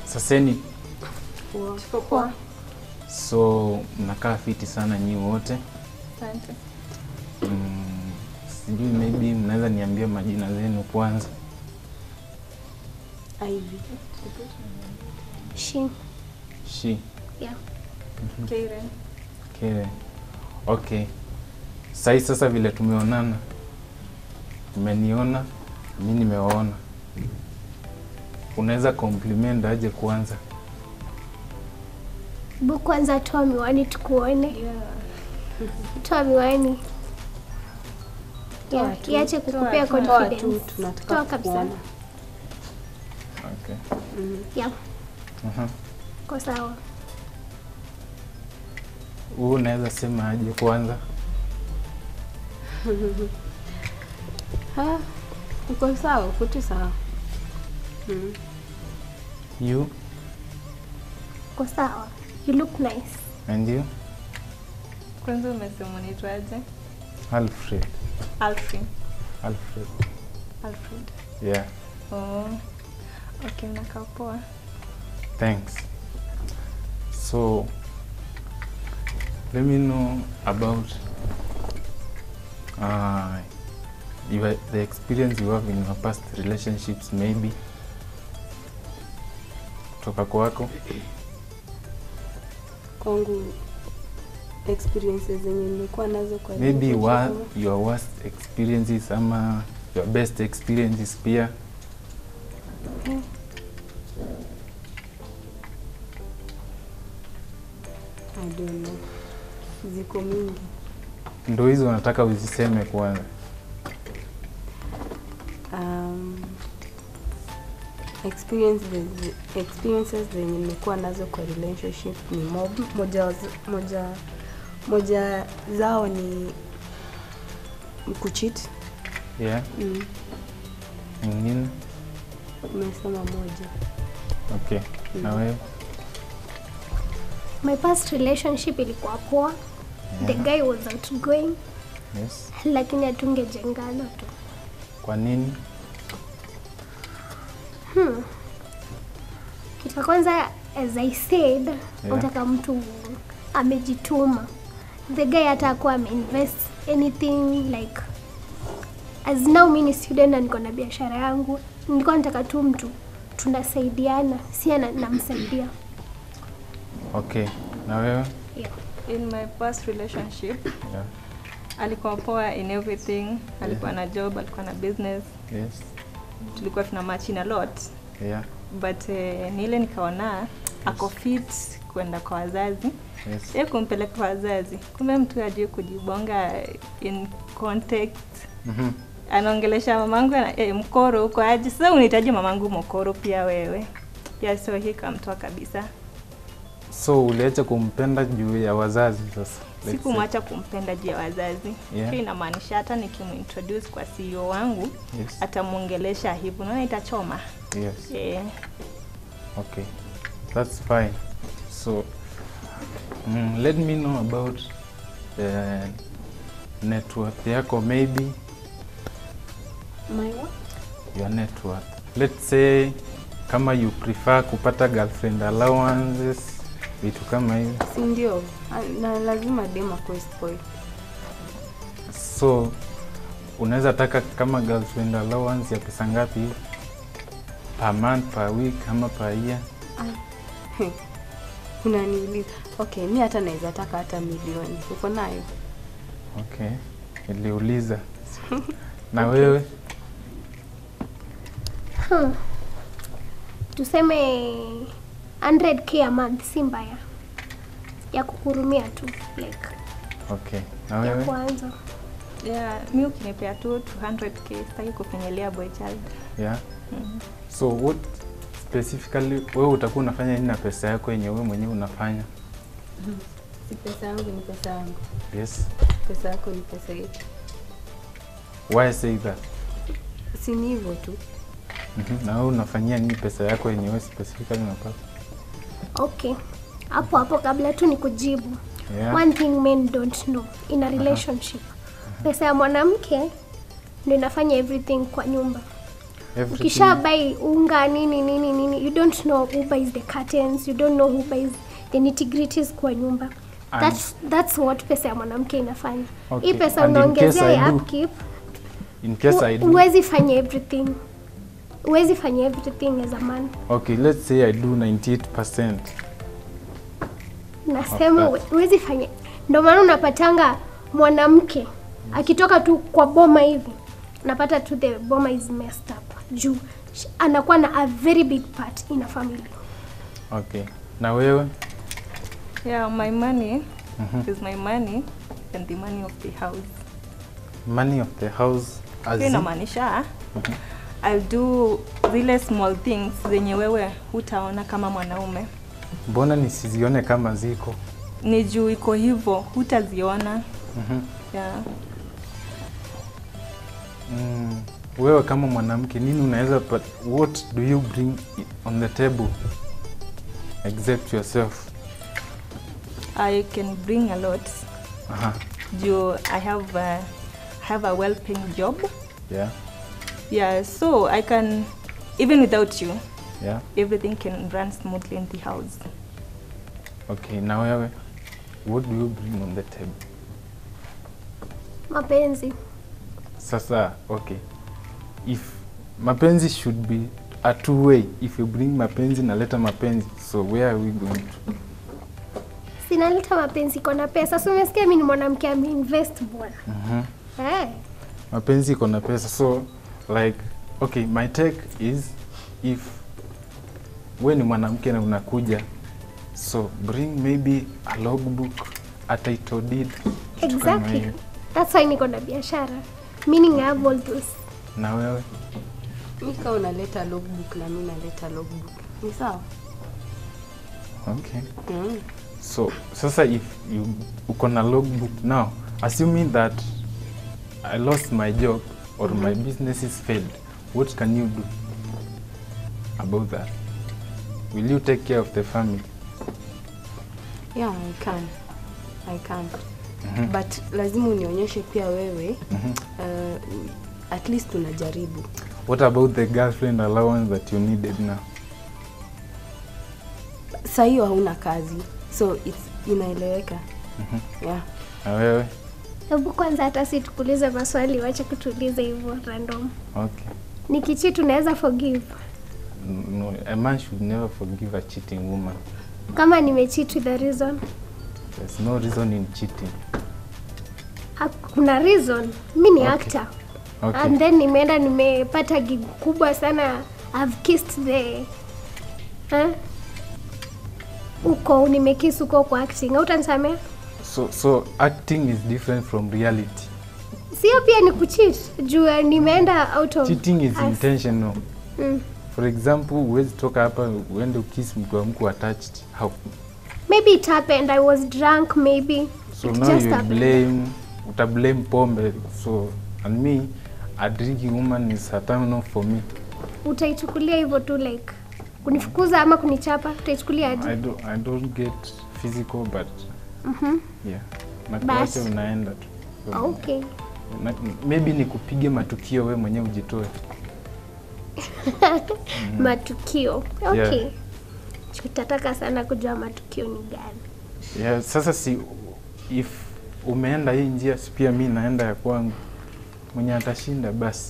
Saseni, Tuko poa. so mnakaa fiti sana nyi wote Asante. mm, sijui maybe mnaweza niambia majina zenu kwanza. Ivy. She. Shi, Yeah. Karen. Kere. Okay. Sai sasa vile tumeonana, umeniona, mi nimewaona, unaweza compliment aje kwanza? Bu kwanza toa miwani tukuone. Toa miwani. Toa Yeah, tu. iache kukupea toa, Toa tu, confidence. tunataka Toa kabisa. kuona. Okay. Yeah, Aha. kwa sawa. Huu unaweza sema aje kwanza? Ha, uko sawa, uko tu sawa. Mm. You Kwa sawa. You look nice. and you? Kwanza umesema unaitwaje? Alfred. Alfred. Alfred. Alfred. Yeah. Oh. Okay, mnakaa poa. Thanks. So, let me know about uh, your, the experience you have in your past relationships, maybe kutoka kwako. Kwangu experiences zenye nimekuwa nazo kwa Maybe relationship wa, kama- your worst experiences ama your best experiences pia. I don't know. Ziko mingi. Ndo hizo nataka uziseme kwanza. Um, experiences, experiences zenye nimekuwa nazo kwa relationship ni mob. Moja, waz- moja, moja zao ni kucheat. Yeah. Mm, Nyingine? umesema moja. Okay. Na wewe? My past relationship ilikuwa poa. The guy was outgoing, Yes. lakini hatungejengana tu. Kwa nini? Kitu cha kwanza as I said, unataka mtu amejituma. The guy hata akuwa ameinvest anything like as now mimi ni student na niko na biashara yangu, nilikuwa nataka tu mtu tunasaidiana, si ana- namsaidia. Okay. Na wewe? Yeah. In my past relationship, Yeah. alikuwa poa in everything. Alikuwa na job, alikuwa na business. Yes. Tulikuwa tuna match in a lot. Yeah. But eh, ni ile nikaona ako fit kwenda kwa wazazi. Yes. Yeye kumpeleka kwa wazazi. Kumbe mtu ajue kujibonga in context. Mhm. anaongelesha mamangu ana- eh, mkoro huko aje sasa unahitaji mamangu mkoro pia wewe ya so hii kamtoa kabisa So uliacha kumpenda juu ya wazazi sasa? let's say. sikumwacha kumpenda juu ya wazazi Yeah. hiyo inamaanisha hata nikimintroduce kwa CEO wangu Yes. atamwongelesha hivyo naona itachoma Yes. eh, Okay. That's fine. So mm, let me know about the net worth yako maybe My what? your net worth. Let's say kama you prefer kupata girlfriend allowances vitu kama hivi. Si ndio? Ah, Na lazima dem akuwe spoiled. So unaweza taka kama girlfriend allowance ya pesa ngapi hivi? Per month, per week ama per year? Unaniuliza. Okay, mi hata naweza taka hata milioni. Uko nayo? Okay. Niliuliza. Na wewe? Hmm. Tuseme 100k a month si mbaya. Ya kuhurumia tu like Okay. Na ya wewe? kwanza. yeah, mi ukinipea tu 200k sitaki kufinyilia boy child Yeah. So what specifically wewe utakuwa unafanya nini na pesa yako yenye wewe mwenyewe unafanya? Si pesa yangu ni pesa yangu. Yes. Pesa yako ni pesa yetu. Why say that? Si ni hivyo tu. Mhm. Na wewe unafanyia nini pesa yako yenye wewe specifically unapata? Okay. Hapo hapo kabla tu ni kujibu. Yeah. One thing men don't know in a relationship. Pesa ya mwanamke ndio inafanya everything kwa nyumba. Everything. ukisha buy unga nini nini nini you don't know who buys the curtains you don't know who buys the nitty-gritties kwa nyumba And- that's, that's what pesa ya mwanamke inafanya Okay. hii pesa And in unaongezea case I ya do- upkeep In case I do, huwezi fanya everything huwezi fanya everything as a man okay, let's say I do 98%. nasema Of that. huwezi fanya ndio maana unapatanga mwanamke akitoka tu kwa boma hivi unapata tu the boma is messed up juu sh- anakuwa na a very big part in a family Okay. Na wewe? Yeah, my money is my money and the money of the house. Money of the house as Hiyo in- inamaanisha I'll do zile small things zenye wewe hutaona kama mwanaume. mbona nisizione kama ziko? Ni juu iko hivyo, hutaziona. Mhm. Yeah. Mm, wewe kama mwanamke nini unaweza but what do you bring i- on the table except yourself? I can bring a lot. Aha. Juu I have a, have a well-paying job. Yeah. Yeah, so I can even without you, Yeah. everything can run smoothly in the house. Okay, na wewe what do you bring on the table? mapenzi Sasa, okay. If mapenzi should be a two way. If you bring mapenzi naleta mapenzi. So where are we going to? sinaleta mapenzi kona pesa so umesikia mi ni mwanamke ameinvest bwana Mhm. eh. mapenzi iko na pesa so like okay my take is if we ni mwanamke na unakuja so bring maybe a logbook a title deed kitu kama exactly hiyo. that's why niko na biashara meaning I have all those na wewe mi kaa unaleta logbook na mi naleta logbook ni sawa okay mm. so sasa if you uko na logbook now assuming that i lost my job or my business is failed what can you do about that will you take care of the family yeah i can i can Mhm. but lazima unionyeshe pia wewe Mhm. uh, at least unajaribu What about the girlfriend allowance that you needed now? saa hiyo hauna kazi so it's inaeleweka yeah Na wewe? hebu kwanza hata si tukuulize maswali wache kutuuliza hivyo random Okay. nikichi tunaweza forgive No, a man should never forgive a cheating woman. kama nimecheat with a reason There's no reason in cheating. Ha- kuna reason mi ni Okay. actor Okay. and then nimeenda nimepata gig kubwa sana I've kissed the eh? uko nimekiss uko kwa acting hautanisamea So so acting is different from reality. sio pia ni kucheat juu eh, nimeenda out of Cheating is us. intentional. mm. For example, huwezi toka hapa uende ukiss mtu wa mtu attached. How? maybe it happened I was drunk maybe So it now just you happened. blame uta blame pombe. So and me a drinking woman is a turn off for me. utaichukulia hivyo tu like kunifukuza ama kunichapa utaichukulia aje I don't, I don't get physical but Mhm. yeah. Na kuacha Basi. unaenda tu. So, okay na, maybe ni kupige matukio we mwenyewe ujitoe. matukio okay Yeah. tutataka sana kujua matukio ni gani Yeah, sasa si if umeenda hii njia si pia mi naenda ya kwangu. Mwenye atashinda basi.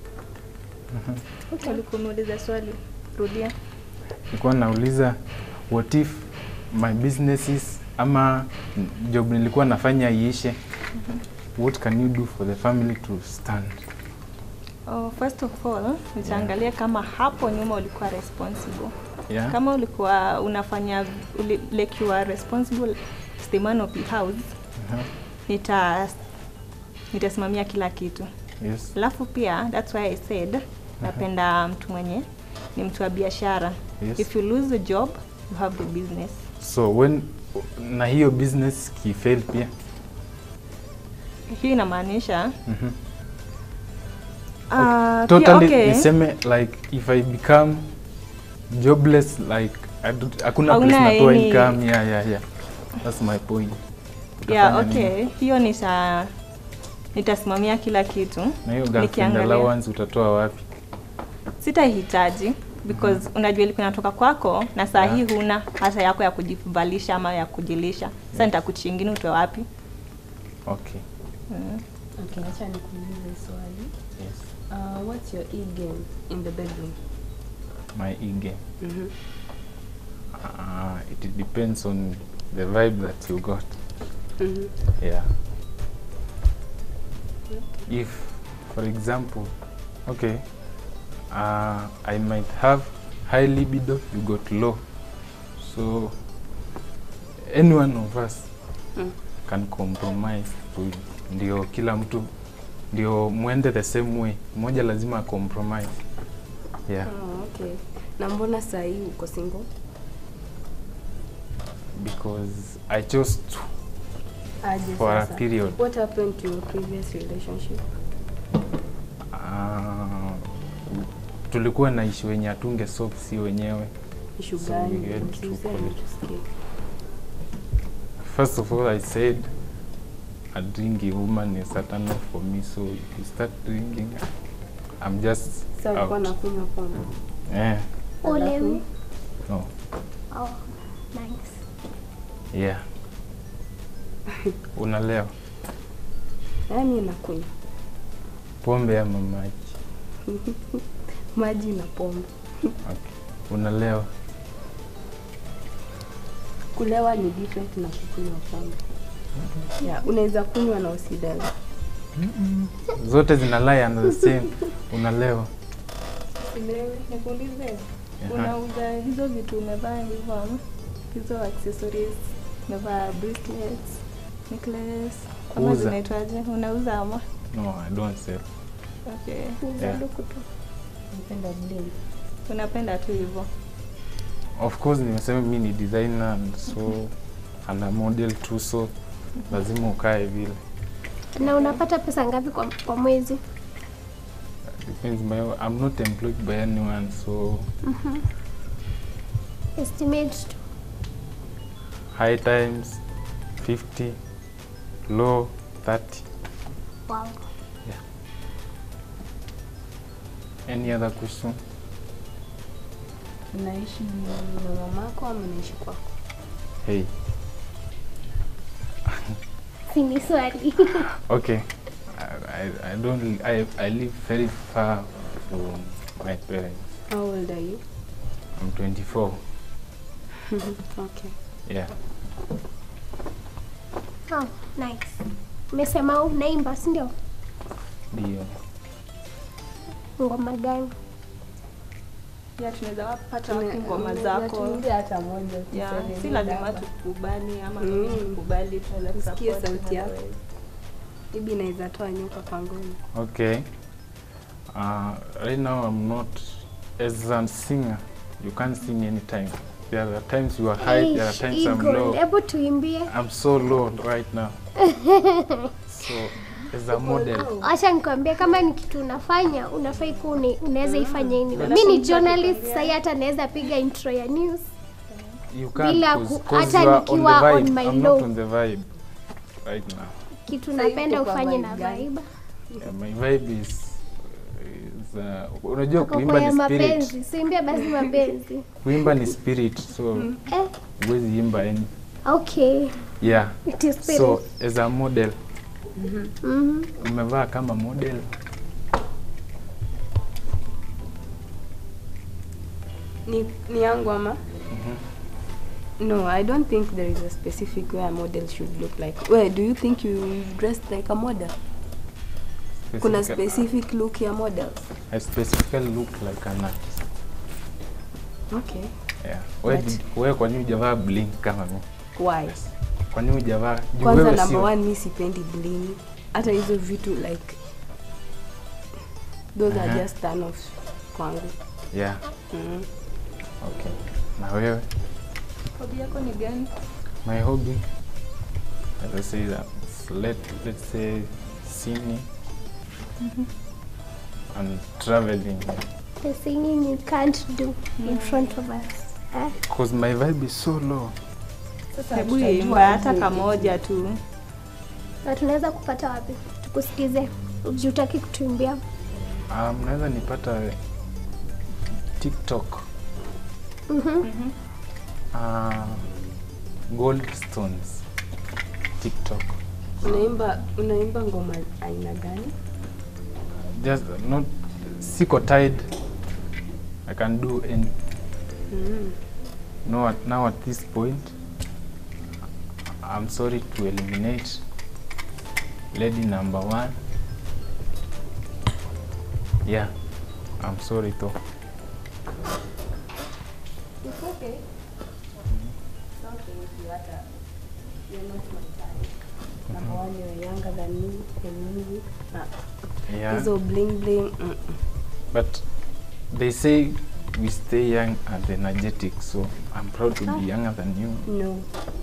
Ulikuwa umeuliza swali, rudia. Nilikuwa nauliza what if my businesses ama job nilikuwa nafanya iishe. What can you do for the family to stand? Oh, first of all, nitaangalia kama hapo nyuma ulikuwa responsible. Yeah. Kama ulikuwa unafanya uli, like you are responsible as the man of the house, Uh-huh. nita nitasimamia kila kitu. Yes. Alafu pia that's why I said napenda mtu mwenye ni mtu wa biashara. Yes. If you lose the job, you have the business. So when na hiyo business kifail pia. Hii inamaanisha Mhm. ah, pia, totally okay. niseme like if i become jobless like I don't- hakuna Hauna place natoa any- income yeah, yeah, yeah. that's my point Yeah, Utafanya nini? okay. Hiyo nita nitasimamia kila kitu. na hiyo girlfriend Nikiangalia. allowance utatoa wapi sitahitaji because unajua ilikuwa inatoka kwako na saa Yeah. hii huna hata yako ya kujivalisha ama ya kujilisha sasa Yeah. nitakuchingine utoe wapi Okay. mm. Okay, acha nikuulize swali. Yes. Uh, what's your e game in the bedroom? My e-game. Mhm. Uh, it depends on the vibe that you got. Mhm. Yeah. If, for example, okay, uh, I might have high libido, you got low. So, any one of us Mm. can compromise to ndio kila mtu ndio mwende the same way. Mmoja lazima compromise. Yeah, Oh, okay. Na mbona saa hii uko single? because I chose to Aje for a sasa? period. What happened to your previous relationship? Uh, tulikuwa na issue wenye atunge solve si wenyewe. Issue So gani? we had to Usiseme call it. tusikie. First of all, I said a drinking woman is a turn off for me. So if you start drinking, I'm just Sasa ulikuwa out. nakunywa pombe. Eh, Olewi. no, Oh, nice. yeah. Unalewa Na mimi nakunywa pombe ama maji? maji na pombe. Okay. Unalewa Kulewa ni different na kukunywa pombe. Yeah, unaweza kunywa na usilewe. zote zina lie under the same. Unalewa Usilewe, nikuulize Aha. unauza hizo vitu umevaa hivyo ama hizo accessories umevaa bracelets necklace ama Kuuza. zinaitwaje unauza ama No, I don't sell. okay Yeah. Sanduku tu Napenda bling. unapenda tu hivyo Of course nimesema mi ni designer and so ana model tu so lazima ukae vile. Na unapata pesa ngapi kwa, kwa mwezi? Depends my, I'm not employed by anyone so Estimate tu. high times 50 low 30 Wow. any other question Unaishi na mamako ama unaishi kwako? hey Si ni swali. okay I, I, I don't I, I live very far from my parents How old are you? I'm 24 okay. yeah Oh, nice. Umesema unaimba, si ndio? ndio Ngoma gani? ya tunaweza wapata Tuna- wapi ngoma unaweza zako tuimbie hata moja ya tuseme si muda lazima hapa. tukubali ama Mm. mimi nikubali tunaweza Usikie support sauti in yako. other ways. Maybe inaweza toa nyoka pangoni. okay uh, right now I'm not as a singer you can't sing anytime there are times you are high there are Eish, times I'm Eagle, low Hebu tuimbie. I'm so low right now. so as a model, Acha nikwambie kama ni kitu unafanya unafai kuwa una- unaweza ifanya anyway. Bila Mi ni kumpa journalist kukwambia. sahii hata naweza piga intro ya news. you can't Bila cause, ku- cause hata you are on the nikiwa on vibe. my I'm low. not on the vibe right now. Kitu Sasa napenda yuko kwa ufanye vibe na gani? vibe. Yeah, my vibe is, is uh, unajua Uko kuimba kwenye ni spirit. mapenzi, simbia basi mapenzi. Kuimba ni spirit, so Eh, huwezi imba any. okay. Yeah. It is spirit. So as a model, Mhm. umevaa kama model. Ni, ni yangu ama? Mhm. No, I don't think there is a specific way a model should look like. Where do you think you dress like a model? Kuna Specific- specific look ya models? I specifically look like an artist. Okay. Yeah. Wewe But- wewe kwa nini hujavaa bling kama mimi? Why? Kwa nini hujavaa? Juu Kwanza wewe number sio- one, mi sipendi bling. Hata hizo vitu like those are Aha. just turn off kwangu. Yeah. Mm. Okay. Na wewe? Hobby yako ni gani? My hobby, as I say that, let let's say singing and traveling. The singing you can't do in front of us. Eh? Cause my vibe is so low. Hebu imba hata kamoja tu. Na tunaweza kupata wapi? Tukusikize. Jutaki kutuimbia. Um, naweza nipata tiktok Mhm. uh, gold stones tiktok unaimba unaimba ngoma aina gani just not siko tied i can do any mm. no at, now at this point i'm sorry to eliminate lady number one yeah i'm sorry though It's okay. It's okay if you hata you're not my type. Number one, you're younger than me and me. Ah, yeah Hizo bling bling. Mm. but they say we stay young and energetic so i'm proud to Ah. be younger than you No.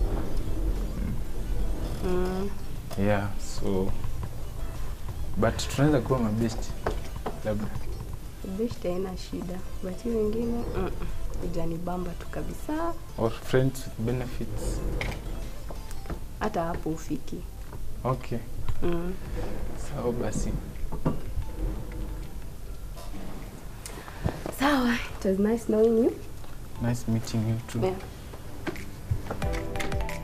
Mm. yeah so but tunaweza kuwa mabesti labda Best haina shida. But hii wengine mm. Hujanibamba tu kabisa. or friends with benefits Hata hapo ufiki. okay Mm. sawa basi Sawa. It was nice knowing you. nice meeting you too Yeah.